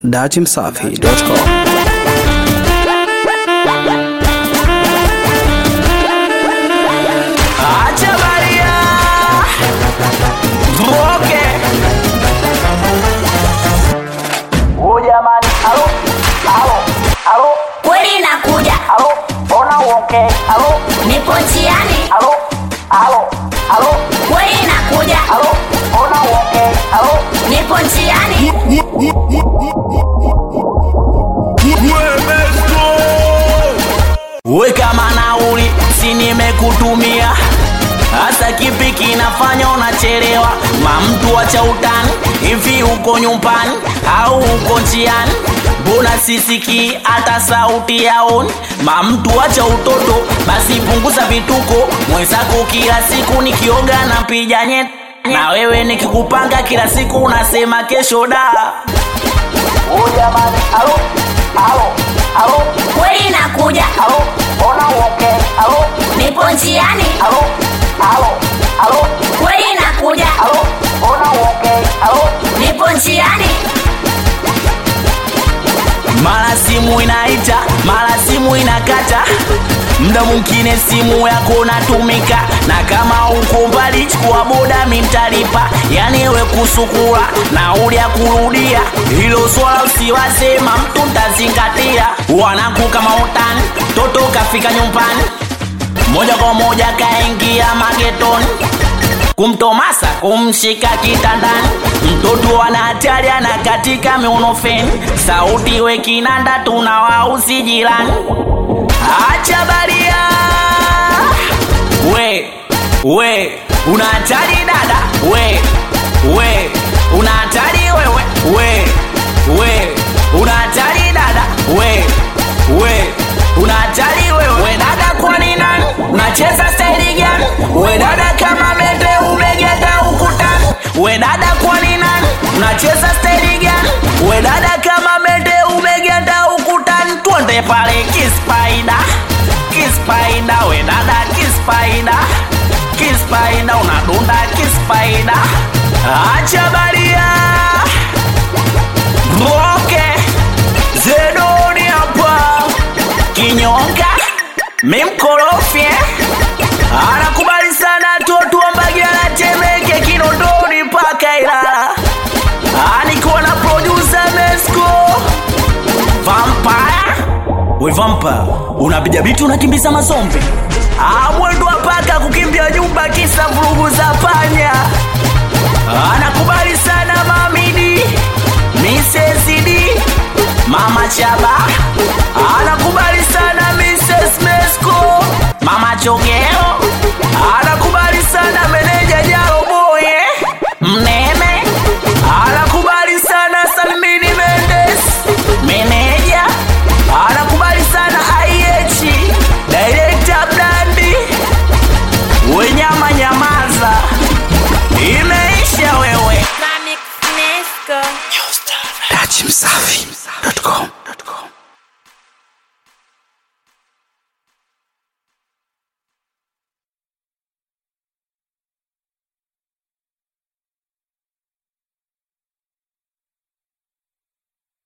datimsafi.com Acha Maria Mwoke Oh jamani, alo, alo, alo, kweli nakuja, alo, ona uoke, alo, nipo njiani, alo, alo, alo, kweli nakuja, alo, ona uoke, alo, nipo njiani, we kama nauli si nimekutumia hasa kipi kinafanya unachelewa mamtu wacha utani hivi uko nyumbani au uko njiani mbona sisiki hata sauti yaoni mamtu wacha utoto basi punguza vituko mwenzako kila siku nikioga na pija nyet na wewe nikikupanga kila siku unasema kesho da oh jamani alo alo alo kweli nakuja, alo ona uoke alo nipo njiani, alo alo alo kweli nakuja, alo ona uoke alo nipo njiani, mara simu inaita mara simu inakata mda mwingine simu yako natumika na kama uko mbali chukua boda mintalipa yani we kusukula nauli ya kurudia hilo swala usiwasema mtu ntazingatia wanaku kama utani toto kafika nyumbani moja kwa moja kaingia magetoni kumtomasa kumshika kitandani mtoto ana hatari ana katika miunofeni sauti we kinanda tunawausi jirani acha baria we we una hatari dada we we una hatari wewe we we una hatari dada we we una hatari wewe we dada kwani nani unacheza staili gani we dada kama mende umegeta ukutani we dada kwani nani unacheza staili gani we dada kama mende umegeta ukutani twende pale kispaida kispaida we dada kispaida kispaida unadunda kispaida acha baria roke zedoni hapa kinyonga mimkorofye anakubali sana totuambagala temeke kinondoni mpaka ilala anikuwa na produsa mesco vampire we vampire unapiga bitu unakimbiza mazombi Ah, mwendo wa paka kukimbia nyumba kisa vurugu za panya anakubali sana mamidi misesidi mama chaba anakubali sana mrs mesco mama chogeo